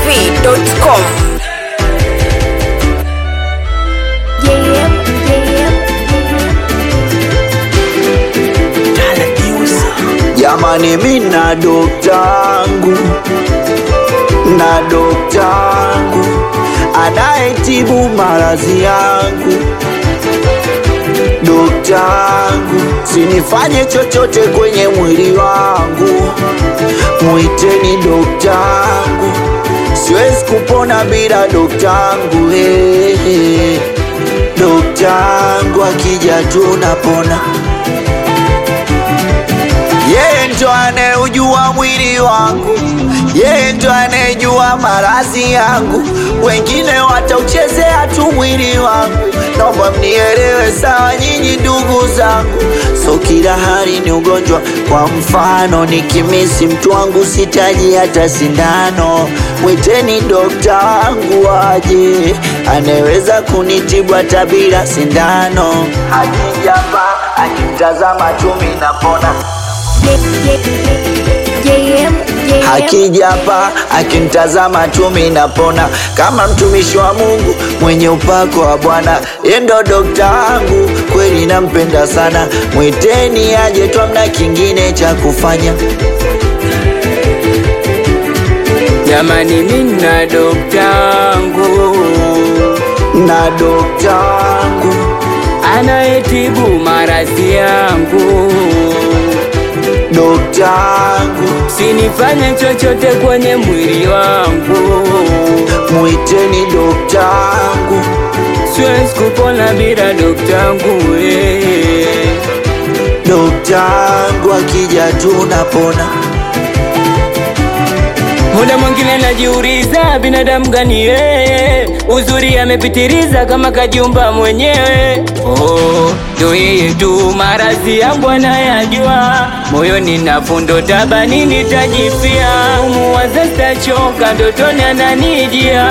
dachimsafi.com Jamani, mi na doktangu na doktangu anayetibu maradhi yangu. Doktangu, sinifanye chochote kwenye mwili wangu, mwiteni doktangu, siwezi kupona bila doktangu. Hey, hey. Doktangu akija tu napona yeye ndo anayeujua mwili wangu, yeye ndo anayejua maradhi yangu. Wengine watauchezea tu mwili wangu, naomba mnielewe sawa, nyinyi ndugu zangu. So kila hali ni ugonjwa. Kwa mfano, nikimisi mtu wangu sitaji hata sindano, mwiteni dokta wangu aje, anaweza kunitibu hata bila sindano. Akijapa akimtazama tu mimi napona akija hapa akinitazama tu mimi napona, kama mtumishi wa Mungu mwenye upako wa Bwana. Yeye ndo dokta wangu, kweli nampenda sana, mwiteni aje tu, amna kingine cha kufanya. Jamani, mina doktangu Na dokta wangu anayetibu maradhi yangu, dokta wangu, sinifanye chochote kwenye mwili wangu, mwiteni dokta wangu, siwezi kupona bila doktangu eh. dokta wangu akija tu napona. Muda mwingine najiuliza binadamu gani yeye, uzuri amepitiliza kama kajiumba mwenyewe. Oh, ndo yeye tu maradhi yangu anayajua, moyoni na fundo tabani nitajifia, umuwaza sitachoka, ndotoni ananijia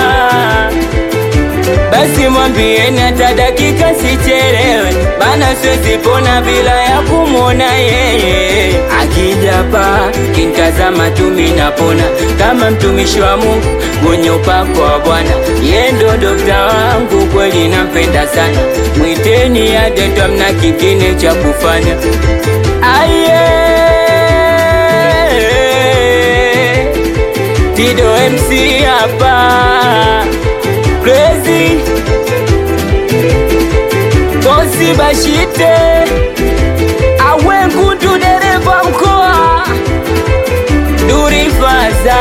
basi mwambieni hata dakika sichelewe, bana siwezi pona bila ya kumwona yeye. Akija hapa kintazama tu mimi napona, kama mtumishi wa Mungu mwenye upako wa Bwana. Yeye ndo dokta wangu, kweli nampenda sana, mwiteni aje tu, hamna kingine cha kufanya. Aye, Tido MC hapa Crazy Bosi Bashite Awe Ngundu dereva mkoa Duri Faza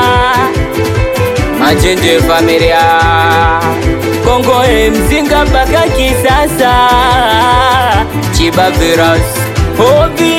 Machenje familia Kongo mzinga mpaka kisasa Chiba Virus Hobi